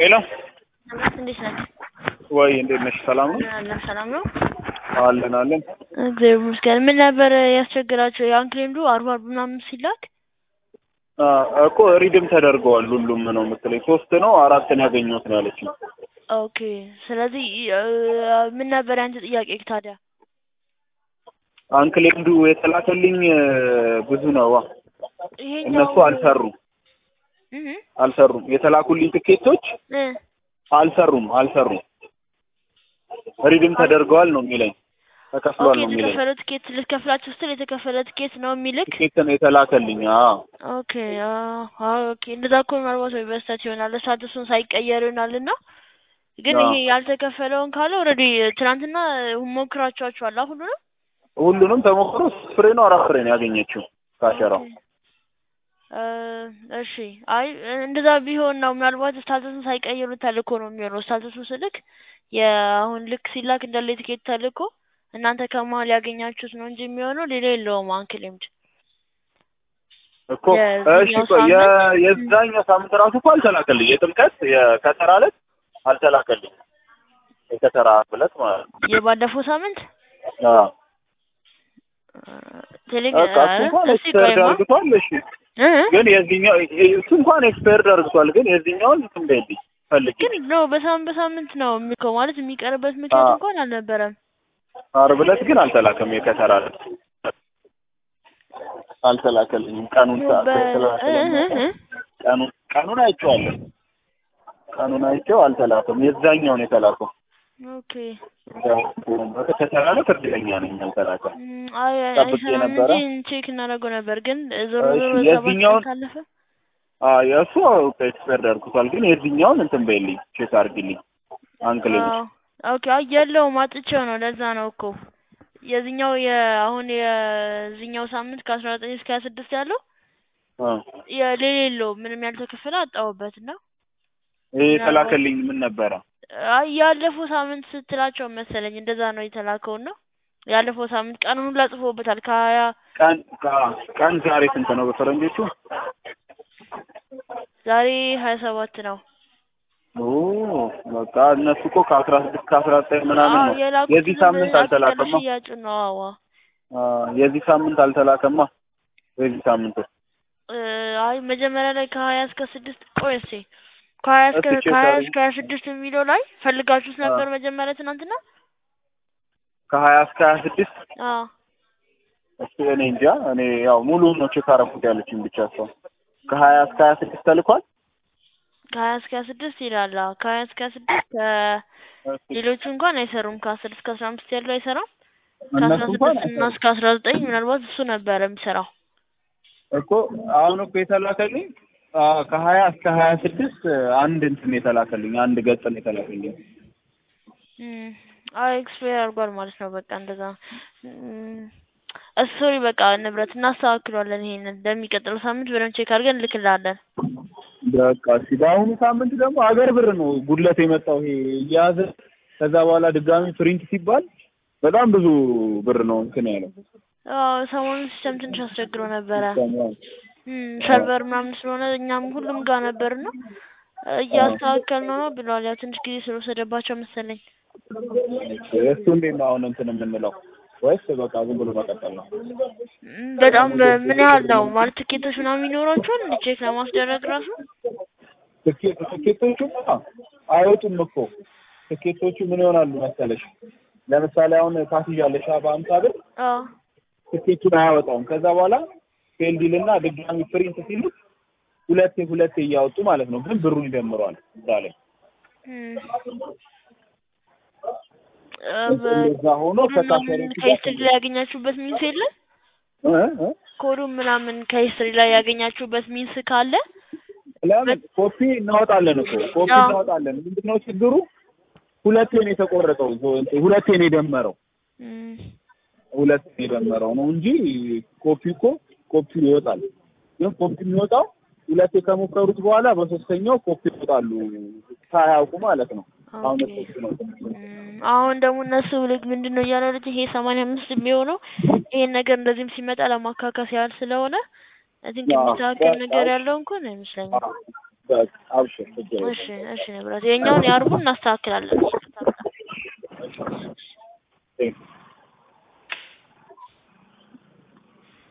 ሄሎ እናት እንዴት ነህ? ወይ እንዴት ነሽ? ሰላም ነው አለን ሰላም ነው። አለን አለን። እግዚአብሔር ይመስገን። ምን ነበር ያስቸግራቸው? የአንክሌምዱ አርባ አርብ ምናምን ሲላክ አ እኮ ሪድም ተደርገዋል ሁሉም ነው የምትለኝ። ሶስት ነው አራትን ያገኘሁት ነው ያለችኝ። ኦኬ። ስለዚህ እ፣ ምን ነበር ያንተ ጥያቄ ታዲያ? አንክሌምዱ የተላከልኝ እ፣ ብዙ ነው። ይሄኛው እነሱ አልሰሩም እህ አልሰሩም። የተላኩልኝ ትኬቶች እ አልሰሩም አልሰሩም። ሪድም ተደርገዋል ነው የሚለኝ። ተከፍሏል ኦኬ። ነው የሚለኝ። የተከፈለ ትኬት ልትከፍላችሁ ስትል የተከፈለ ትኬት ነው የሚልክ። ትኬት ነው የተላከልኝ። አዎ ኦኬ። አዎ ኦኬ። እንደዛ እኮ ምናልባት ወይ በስተት ይሆናል ስታቱሱን ሳይቀየር ይሆናል እና ግን አዎ። ይሄ ያልተከፈለውን ካለ ኦልሬዲ ትናንትና ሞክራችኋቸዋል ሁሉንም ሁሉንም ተሞክሮ ሶስት ፍሬ ነው አራት ፍሬ ነው ያገኘችው ካሸራው። ኦኬ። እ፣ እሺ አይ እንደዛ ቢሆን ነው ምናልባት ስታተሱን ሳይቀይሩ ተልኮ ነው የሚሆነው። ስታተሱ ስልክ የአሁን ልክ ሲላክ እንዳለ የትኬት ተልኮ እናንተ ከመሀል ያገኛችሁት ነው እንጂ የሚሆነው ሌላ የለውም። አንክሌምድ እኮ እሺ የዚህኛው ቆይ የ- ሳምንት የዛኛው ሳምንት ራሱ እኮ አልተላከልኝ። የጥምቀት የከተራ ዕለት አልተላከልኝ። የከተራ ዕለት ማለት ነው። የባለፈው ሳምንት አዎ ቴሌግ በቃ እሱ እንኳን እስቲ ኤክስፐርድ ቆይማ አድርግቷል። እሺ እ ግን የዚህኛው እሱ እንኳን ኤክስፐርድ አድርግቷል። ግን የዚህኛውን እንትን በይልኝ ፈልጊ። ግን ነው በሳምንት በሳምንት ነው የሚልከው ማለት የሚቀርበት ምክንያት አዎ እንኳን አልነበረም። ዓርብ ዕለት ግን አልተላከም። የከተራ ዕለት አልተላከልኝም። ቀኑን ነው ሰዓት በ እ ስላልተላከልኝ እ እ ቀኑን ቀኑን አይቼዋለሁ። ቀኑን አይቼው አልተላከም። የዛኛውን የተላከው ኦኬ ከተራ ዕለት እርግጠኛ ነኝ አልተላከም። እም፣ አይ ጠብቄ አይሰራም ነበረ። እንጂ ቼክ እናደርገው ነበር። ግን ዞሮ እሺ ዞሮ ሰባት ቀን የዚህኛውን ካለፈ አዎ የእሱ ኤክስፐርድ አድርጉታል። ግን የዚህኛውን እንትን በይልኝ ቼክ አድርጊልኝ አንክሌምድ አዎ ኦኬ። አይ የለውም አጥቼው ነው። ለዛ ነው እኮ የዚህኛው የአሁን የዚህኛው ሳምንት ከአስራ ዘጠኝ እስከ ሀያ ስድስት ያለው አ የሌለው ምንም ያልተከፈለ አጣሁበት እና ይሄ ምናልባት የተላከልኝ ምን ነበረ? አይ ያለፈው ሳምንት ስትላቸው መሰለኝ እንደዛ ነው የተላከው ነው ያለፈው ሳምንት ቀኑን ሁላ ጽፎበታል ከሀያ ቀን ቃ- ቀን ዛሬ ስንት ነው በፈረንጆቹ? ዛሬ ሀያ ሰባት ነው። ኦ በቃ እነሱ እኮ ከአስራ ስድስት ከአስራ ዘጠኝ ምናምን አዎ ነው። የላኩት የዚህ ሳምንት ያለ አልተላከማ። ሽያጩ ነው። አዋ አ የዚህ ሳምንት አልተላከማ። የዚህ ሳምንት እ፣ አይ መጀመሪያ ላይ ከሀያ እስከ ስድስት ቆይ እስኪ ከሀያ እስከ እስኪ ቼክ ከሀያ አድርጊ። እስከ ሀያ ስድስት የሚለው ላይ ፈልጋችሁት አ ነበር መጀመሪያ ትናንትና? ከሀያ እስከ ሀያ ስድስት አዎ እሱ እኔ እንጃ። እኔ ያው ሙሉውን ነው ቼክ አደረኩት ያለችኝ ብቻ ሰው ከሀያ እስከ ሀያ ስድስት ተልኳል። ከሀያ እስከ ሀያ ስድስት ይላል። አዎ ከሀያ እስከ ሀያ ስድስት እሺ ከሌሎቹ እንኳን አይሰሩም። ከአስር እስከ አስራ አምስት ያለው አይሰራም። እነሱ ከአስራ እንኳን ስድስት እና አይሰሩም እስከ አስራ ዘጠኝ ምናልባት እሱ ነበረ የሚሰራው። እኮ አሁን እኮ የተላከልኝ አ ከሀያ እስከ ሀያ ስድስት አንድ እንትን የተላከልኝ አንድ ገጽ ነው የተላከልኝ። እም፣ አይ ኤክስፓየር አድርጓል ማለት ነው። በቃ እንደዛ እም፣ ሶሪ በቃ ንብረት እናስተካክሏለን። ይሄንን ለሚቀጥለው ሳምንት በደንብ ቼክ አድርገን እንልክልሃለን። በቃ እሺ። በአሁኑ ሳምንት ደግሞ አገር ብር ነው ጉድለት የመጣው ይሄ እየያዘ ከዛ በኋላ ድጋሚ ፕሪንት ሲባል በጣም ብዙ ብር ነው እንትን ያለው አዎ ሰሞኑን ሲስተም ትንሽ አስቸግሮ ነበረ። ሲስተሙ። እም፣ አዎ ሰርቨር ምናምን ስለሆነ እኛም ሁሉም ጋር ነበርና አዎ። እያስተካከልነው ነው ብለዋል። ያው ትንሽ ጊዜ ስለወሰደባቸው መሰለኝ። እሱ እንዴት ነው አሁን እንትን የምንለው ወይስ በቃ ዝም ብሎ መቀጠል ነው? እም፣ በጣም ምን ያህል ነው ማለት ትኬቶች ምናምን ይኖራቸዋል እንደ ቼክ ለማስደረግ ራሱ ትኬት ትኬቶቹማ አይወጡም እኮ ትኬቶቹ ምን ይሆናሉ መሰለሽ? ለምሳሌ አሁን ታስይዣለሽ በአምሳ ብር አዎ ትኬቱን አያወጣውም። ከዛ በኋላ ፌልዲልና ድጋሚ ፕሪንት ሲሉት ሁለቴ ሁለቴ እያወጡ ማለት ነው። ግን ብሩን ይደምረዋል እዛ ላይ እም፣ እሱ እንደዛ ሆኖ ኮዱን ከካሸሪዎቹ ምናምን ጋር ከሂስትሪ ላይ ያገኛችሁበት ሚንስ የለም? እ እ ኮዱን ምናምን ከሂስትሪ ላይ ያገኛችሁበት ሚንስ ካለ ለምን ኮፒ እናወጣለን እኮ ኮፒ አዎ እናወጣለን። ምንድነው ችግሩ? ሁለቴ ነው የተቆረጠው፣ ሁለቴ ነው የደመረው፣ እም፣ ሁለቴ ነው የደመረው ነው እንጂ ኮፒ እኮ ኮፒ ይወጣል። ግን ኮፒ የሚወጣው ሁለቴ ከሞከሩት በኋላ በሶስተኛው ኮፒ ይወጣሉ ሳያውቁ ማለት ነው። አሁን ኦኬ እሱ ነው እም፣ አሁን ደግሞ እነሱ ልክ ምንድን ነው እያለ ያሉት ይሄ ሰማንያ አምስት የሚሆነው ይሄን ነገር እንደዚህም ሲመጣ ለማካካስ ያህል ስለሆነ አይ ቲንክ አዎ፣ የሚስተካከል በቃ ነገር እሺ። ያለው እንኳን አይመስለኝም። በቃ አብሽር ችግር የለም። እሺ እሺ ንብረት የኛውን የአርቡን እናስተካክላለን።